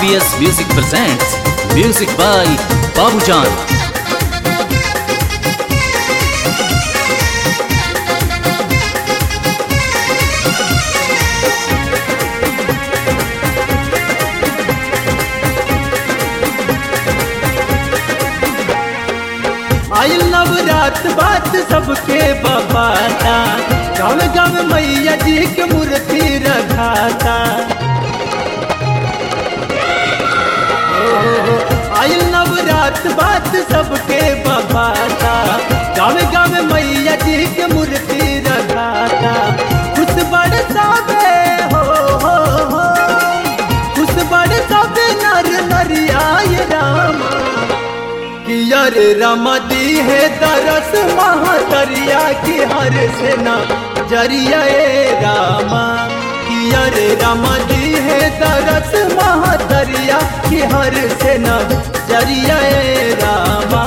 RBS Music presents Music by Babujan. आयल नवरात बात सबके बपाता गाँव गाँव मैया जी के मूर्ति रखाता ओ, आयल नवरात बात सबके बपाता गाँव गाँव मैया जी के मूर्ति रखाता खुश बरसावे हो हो हो खुश बरसावे नर नरियाय रामा किया रे रमदी है दरस महादरिया की हर सेना जरिया ए रामा किया रे रमदी है दरस महादरिया की हर सेना जरिया ए रामा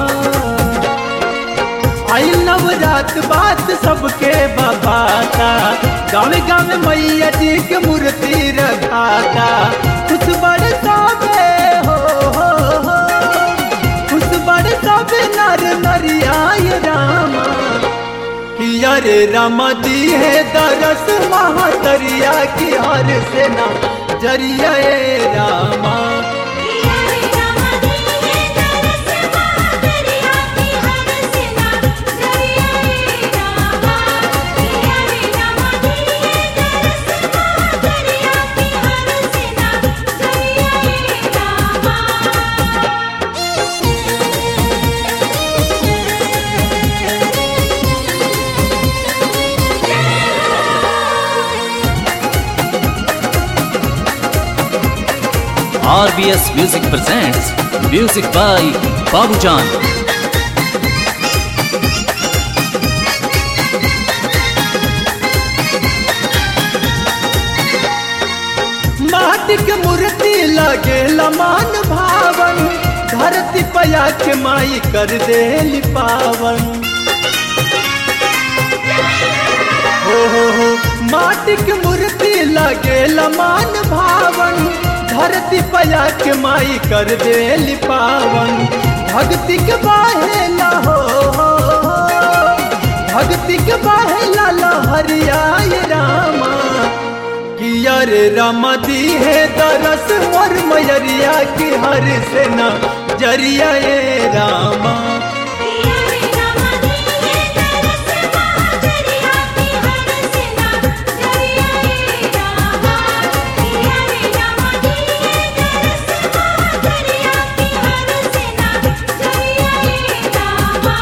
आई नवरात बात सबके बबाता गाँव गाँव मैया जी के मूर्ति रखाता कुछ बरसावे हो हो हो खुश बड़े सब नर नरियाय रामा किया रे रामा दी है दरस महादरिया की हर सेना जरिया ए रामा किया रे रामा दी है दरस महादरिया की हर सेना जरिया रे रामा किया रे रामा दी है दरस महादरिया की हर सेना जरिया रे रामा RBS Music presents Music by Babujan. माटी के मूर्ति लगे लमान भावन धरती पया के माई कर दे पावन हो हो हो माटी के मूर्ति लगे लमान भावन धरती पया के माई कर दे पावन भक्ति के बाहेला हो हो, हो। भक्ति के बाहेला लहरियाय रामा किया रे रामा दी है दरस मोर मयरिया की हर सेना जरिया ए रामा किया रे रामा दी है दरस महादरिया की हर सेना जरिया रे रामा किया रे रामा दी है दरस महादरिया की हर सेना जरिया रे रामा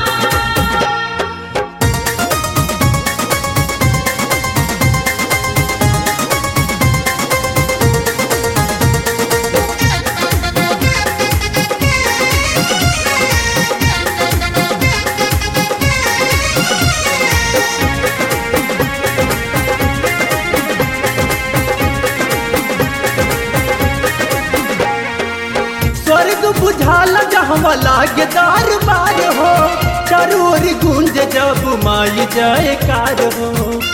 स्वर्ग बुझाल जहवा लागे दरबार हो चारू ओर गूंज जब माई जयकार हो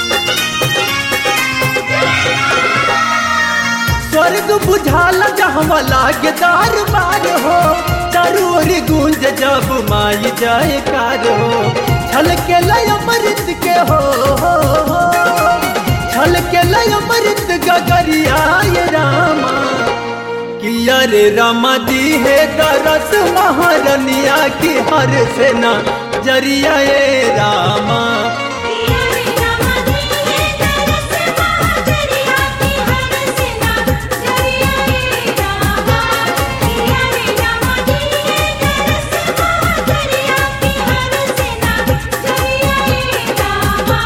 स्वर्ग बुझाल जहवा लागे दरबार हो चारू ओर गूंज जब माई जयकार हो छलके लय अमृत के हो हो, हो। छलके लय अमृत गगरियाय रामा किया रे रामा दी है दरस महारनिया की हर सेना जरिया ए रामा किया रे रामा दी है दरस महादरिया की हर सेना जरिया रे रामा किया रे रामा दी है दरस महादरिया की हर सेना जरिया रे रामा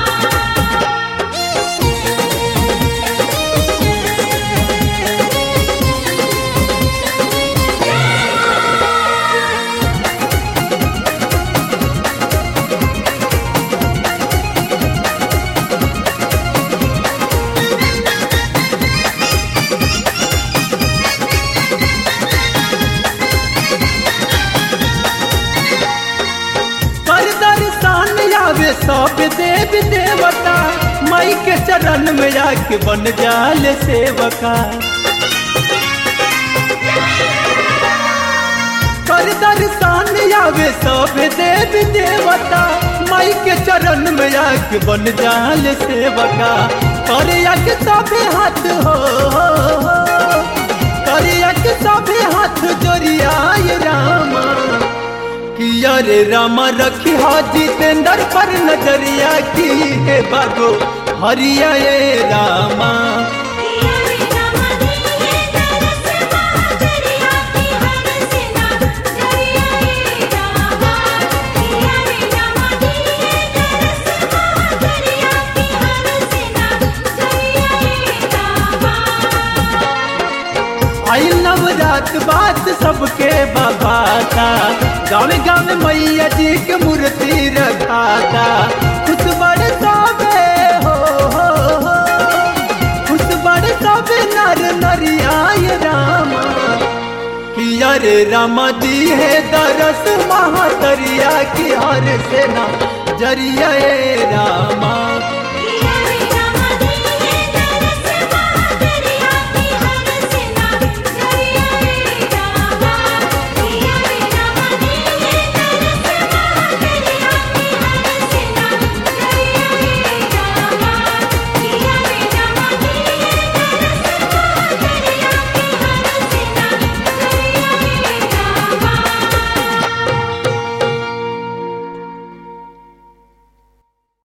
कर दर्शन आवे सब देव देवता माई के चरण में आके बन जाल सेवका कर दर्शन आवे सब देवी देवता माई के चरण में आके बन जाल सेवका करिया के सभे हाथ हो करिया के सभे हाथ जोड़ियाए रामा किया रे रामा रखी हा जितेंद्र पर नजरिया की है बागो हरिया ए रामा किया रे रामा दिए दरस महाजरिया की हर सेना जरिया ए रामा किया रे रामा दिए दरस महाजरिया की हर सेना जरिया ए रामा आई नवरात बात सबके बाबा था गाँव गाँव मैया जी के मूर्ति रखाता खुश बड़े सबे हो, हो, हो खुश बड़े सबे नर नरियाय रामा किया रे रामा दी है दरस महातरिया की हर सेना जरिया ए रामा